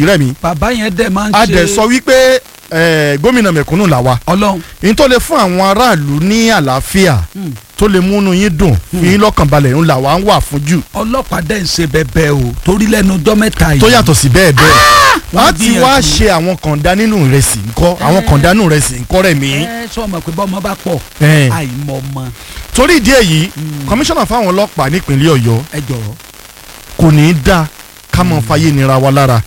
rẹ̀ mi bàbá yẹn dẹ̀ máa ń a ṣe dẹ̀ sọ wípé eh, gómìnà mẹ̀kúnnù làwa ọlọ́run yín tó lè fún àwọn aráàlú ní àlàáfíà Hmm. tó lè múnú yín dùn fi yín lọ́kàn balẹ̀ ń làwa ń wà fún jù ọlọ́pàá dẹ̀ ń ṣe bẹ́ẹ̀ o torí lẹ́nu ọjọ́ mẹ́ta yìí tó yàtọ̀ sí bẹ́ẹ̀ bẹ́ẹ̀ wọ́n wọ́n ti wá gbìyànjú. ṣe àwọn kànda nínú ìrẹsì ńkọ́ àwọn kànda nínú ìrẹsì ńkọ́ rẹ̀ mí. ẹ sọ ma pé bọ́mọ bá pọ̀ Eh. àìmọ̀ ọmọ torí ìdí èyí kọmíṣánná fáwọn ọlọ́pàá nípínlẹ̀ ọ̀yọ́ ẹ jọ̀ọ́ kò ní í dáa ká mọ fàyè nira wa lára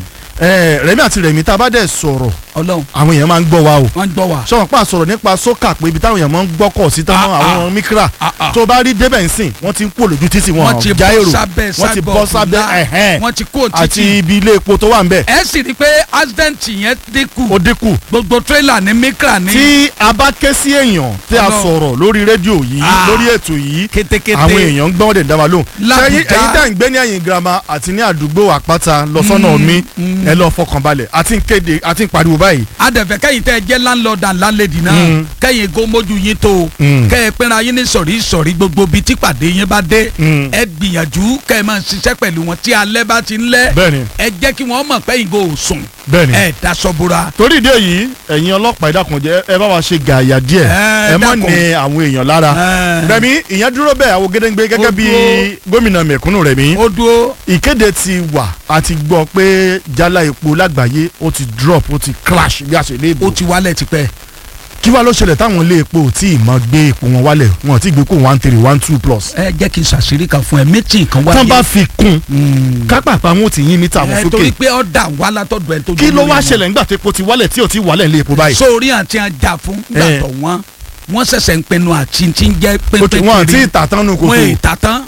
Eh, rẹ̀mí àti rẹ̀mí tá a bá dẹ̀ sọ̀rọ̀ ọlọ́run àwọn èèyàn máa ń gbọ́ wa o wọ́n ń gbọ́ wa sọ̀rọ̀ pa sọ̀rọ̀ nípa sókà pé ibi táwọn èèyàn máa ń gbọ́kọ̀ sí tán mọ́ Ah, àwọn mikra Ah, ah. tó bá rí débẹ̀ ńsìn wọ́n ti ń pò lójú títì wọn wọ́n ti já bọ́ èrò sábẹ́ wọ́n ti bọ́ sábẹ́ ẹ̀hẹ́n wọ́n ti kó àti títì ibi ilé epo tó wà ń bẹ̀ ẹ sì rí i pé accident yẹn dínkù ó dínkù gbogbo tírélà ní mikra ní tí a bá ké sí èèyàn tí a Ọlọ́run. sọ̀rọ̀ lórí rédíò yìí Ah. lórí ètò yìí kétékété àwọn èèyàn ń gbọ́n dẹ̀ dá wa lóhùn. L'Abuja. sẹ́yìn ẹ̀yin tá à ń gbé ní ẹ̀yìn girama àti ní àdúgbò àpáta lọ́sọ́nà mi ẹ lọ́ọ́ fọkànbalẹ̀ àti ń kéde àti ń pariwo báyìí. adẹ̀fẹ̀ kẹ́yìn tẹ́ ẹ jẹ́ landlord and landlady náà Mm. kẹ́yìn gómójú yín tó o Mm. kẹ́ ẹ pínra yín ní sọ̀rí sọ̀rí gbogbo bíi tí pàdé yín bá dé Mm. ẹ gbìyànjú kẹ́ ẹ máa ṣiṣẹ́ pẹ̀lú wọn tí alẹ́ bá ti ń lẹ́ bẹ́ẹ̀ni ẹ jẹ́ kí wọ́n mọ̀ pẹ́yìn kò sùn bẹ́ẹ̀ni. ẹ daṣọ bora torí ìdí èyí ẹ̀yin ọlọ́pàá ìdákùnjẹ́ ẹ bá wa ṣe gààyà díẹ̀ Ẹ ẹ mọ̀ dákun. ní àwọn èèyàn lára. Ẹ. rẹ̀mí ìyẹn dúró bẹ́ẹ̀ àwọn gédéǹgbé gẹ́gẹ́ Ó bí dúró. gómìnà mẹ̀kúnnù rẹ̀mí. ó dúró ìkéde ti wà àti gbọ́ pé jálá epo lágbàáyé ó ti drop ó ti crash bí a ṣe lè bò. ó ti wálẹ̀ tipẹ́ kí wàá ló ṣẹlẹ̀ táwọn ilé epo ò tí ì mọ gbé epo wọn wálẹ̀ wọn ò tí ì gbé kó one three one two plus. ẹ jẹ́ kí n ṣàṣírí kan fún ẹ méjì kan wáyé tán bá fi kún Mm. kápápá wọn ò tí yín mítà wọn ẹ torí sókè pé ọ̀dà wà látọ̀dọ̀ ẹ tó kí ló dúró wá nínú. ṣẹlẹ̀ nígbà tí epo ti wálẹ̀ tí ò tí ì wálẹ̀ ilé epo báyìí. sórí àti àjà fún Eh. gbàtọ̀ wọn wọ́n ṣẹ̀ṣẹ̀ ń pinnu àti ti ń jẹ́ ó ti wọn àti pépé ìtàtán nù wọn kòtò. ètà tán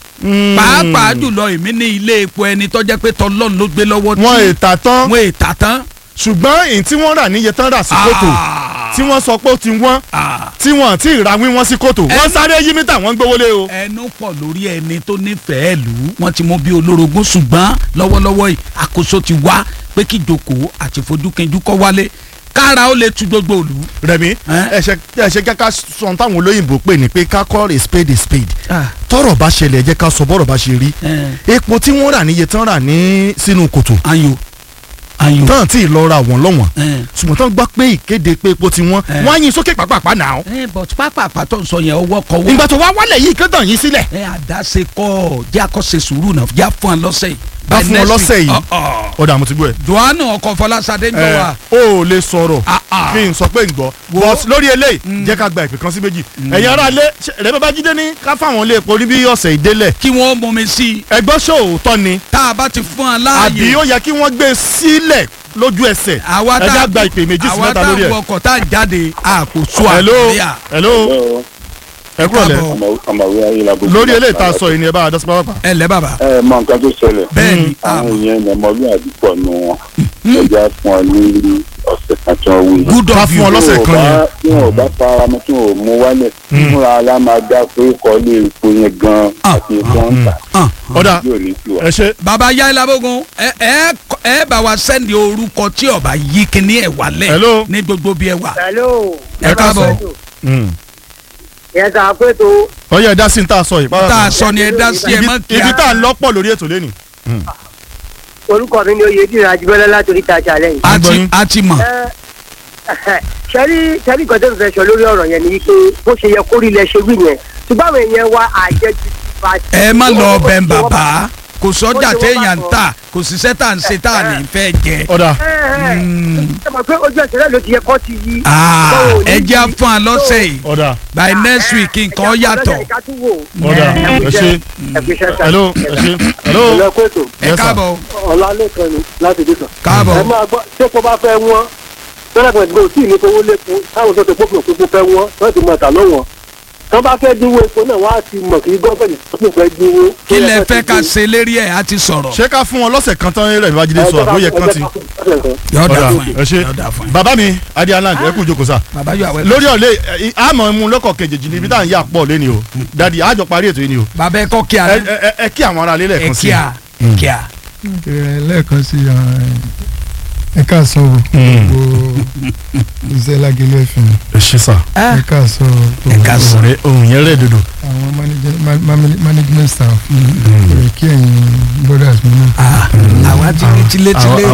pàápàá jùlọ èmi ní ilé epo ẹni tó jẹ́ pé tọlọ́run ló gbé lọ́wọ́ wọn ìtàtán wọn ètà tán. ṣùgbọ́n èyí tí wọ́n rà níye tán rà sí kòtò tí wọ́n sọ pé ó ti wọ́n Ah. tí wọ́n àti ìra wíwọ́n sí kòtò wọ́n Ẹnu- sáré yí mítà wọ́n gbówó lé o. ẹnu pọ̀ lórí ẹni tó nífẹ̀ẹ́ lù ú wọ́n ti mú bí olórogún ṣùgbọ́n lọ́wọ́lọ́wọ́ yìí àkóso ti wá pé kí ìjókòó àti ìfojúkẹjú kọ́ wálé kára ó lè tu gbogbo òlu. rẹmi Eh? ẹsẹ ẹsẹ kẹkẹ sọ táwọn olóyìnbó pè ní pé ká call a spade a spade Ah. tọ́rọ̀ bá ṣẹlẹ̀ ẹ jẹ́ ká sọ bọ́rọ̀ bá ṣe rí Eh. epo tí wọ́n rà níye tán rà ní sínú kòtò ayo ayo. tán tí ì lọ ra wọ́n lọ́wọ́n Eh. ṣùgbọ́n tán gbọ́ pé ìkéde pé epo ti wọ́n Eh. wọ́n á yin sókè pàápàá náà ẹ but pápá àpàtọ́ ń sọ yẹn ọwọ́ kọ́wọ́. ìgbà tó wá wálẹ̀ yìí kí tàn yín sílẹ̀ ẹ àdáṣe kọ́ jẹ́ àkọ́ṣe sùúrù náà já fún ọ lọ́sẹ̀ yìí. Bá By fún ọ next lọ́sẹ̀ week. yìí. Ọ̀, ọ̀. ọ̀dà mo ti gbọ́ ẹ̀ johannu ọkọ̀ fọlásadé ń jọ ẹ̀ wa. o ò lè sọ̀rọ̀ Ah, ah. kí n sọ pé n gbọ́ Wo. but lórí eléyìí jẹ́ ká gba ìpè kan sí méjì ẹ̀yin ará ilé rẹ̀ bá bá jíde ní ká fáwọn ilé epo ní bí ọ̀sẹ̀ ìdélẹ̀ kí wọ́n mú mi sí i ẹgbọ́n ṣòótọ́ ni tá a bá ti fún ọ àbí láàyè. ó yẹ kí wọ́n gbé sílẹ̀ lójú ẹsẹ̀ àwa ẹ tá já gba ìpè méjì sí àwa mẹ́ta tá lórí a ẹ̀. wọkọ̀ tá a jáde àkóso hello àríyá. hello ẹ kúrò lẹ Káàbọ̀. ọmọwé ayélujára. lórí eléyìí tá a sọ yìí ni ẹ bá a dọ́sí pápá. ẹ lẹ́ bàbá. ẹ mọ nǹkan tó ṣẹlẹ̀. bẹ́ẹ̀ni àwọn èèyàn ní ọmọlúwàbí pọ̀ nù wọn. ẹja fún ọ ní ọ̀sẹ̀ kan tí wọ́n wí. good ká of fún you. ọ lọ́sẹ̀ kan yẹn. tí wọn ò bá fara mọ́ tí wọn ò mú wálẹ̀. fúnra ara máa dá pé kọ́lé epo yẹn gan Ah, àti epo ń tà. Ah. ọ̀dà yóò ní tiwa. ẹ ṣe bàbá yá ìlàbógun ẹ ẹ ẹ bá wa sẹ́ndì orúkọ tí ọba yí kíní ẹ̀ wálẹ̀ Hello. ní gbogbo bí ẹ wà. hello. Ẹ káàbọ̀. yẹn sà pé tó ọyọ ẹ dá sí ní tá a sọ yìí. tá a sọ ni ẹ dá sí ẹ ibi mọ́ ibi kíá. tá a lọ́pọ̀ lórí ètò lẹ́nu. orúkọ mi ni oyèdìrín ajibọlá látòrí tajà lẹ́yìn. a gbọ́ ti yín. a ti mọ̀. ẹ sẹ́rí sẹ́rí nǹkan tó ń fẹ́ sọ lórí ọ̀rọ̀ yẹn ni wípé bó ṣe yẹ kó rí ilẹ̀ ṣe wí yẹn ṣùgbọ́n àwọn èèyàn wa àjẹjù ti fa. ẹ má lọ ọbẹ̀ ń bàbá kò sọ́jà Ó ṣe wọ́n téèyàn ń bá tà kò síṣẹ́ tà ń ṣe tá à ní fẹ́ jẹ. ọ̀dà ẹ ẹ ẹ mọ̀ pé ojú ẹsẹ̀ náà ló ti yẹ kó ti yí. Ah, Tó o ní ẹ jẹ́ yí. fún wa lọ́sẹ̀ yìí ọ̀dà by next week nǹkan yàtọ̀. ọ̀dà ẹ ṣe hello ẹ ṣe hello ìlẹ́kọ̀ọ́tò ẹ Yes, sir. káàbọ̀ ọ̀làlẹ́kan ni láti dìtàn. káàbọ̀ ẹ máa gbọ́ sẹ́kọ̀ bá fẹ́ wọ́n tọ́lápẹ̀ tí kò tí ì ní fowó lépo táwọn tó ti pópin òpópó fẹ́ wọ́n wọ́n ti mọ̀ tà lọ́wọ́ tọ́ bá fẹ́ dínwó epo náà wọ́n á ti mọ̀ kí gọ́ọ̀mẹ̀ntì tó kún fẹ́ dínwó. kí lẹ fẹ́ ká ṣe lérí ẹ̀ á ti sọ̀rọ̀. ṣé ká fún wọn lọ́sẹ̀ kan tán rẹ̀ babájídé sọ àbóyẹ kan ti. yọ̀ọ́ dà ọ̀dà fún yín ẹ ṣe yọ̀ọ́ dà fún yín. bàbá mi adi aland ẹ kú jókòó sá. bàbá yóò àwẹ̀. lórí ọ̀lẹ́ ẹ, àmọ́ mu lọ́kọ̀ kejì ní ibi tá à ń yà pọ̀ lẹ́ni o dadi àjọ parí ètò yìí ni o bàbá ẹ kọ́ kí a ẹ ẹ- ẹ kí àwọn ará ilé ẹ lẹ́ẹ̀kan sí kí a ẹ kí a. ẹ lẹ́ẹ̀kan sí ẹ káàsán o gbogbo iṣẹ́ lágẹ̀lẹ́ ẹ̀fìn ẹ ṣe sá ẹ káàsán o Ẹ káàsán. ọ̀rẹ́ ohun yẹn rẹ̀ dodo. àwọn manage- ma- ma- management staff rẹ̀ kí ẹ̀yin brothers mi náà. àwa ti ní tilétilé.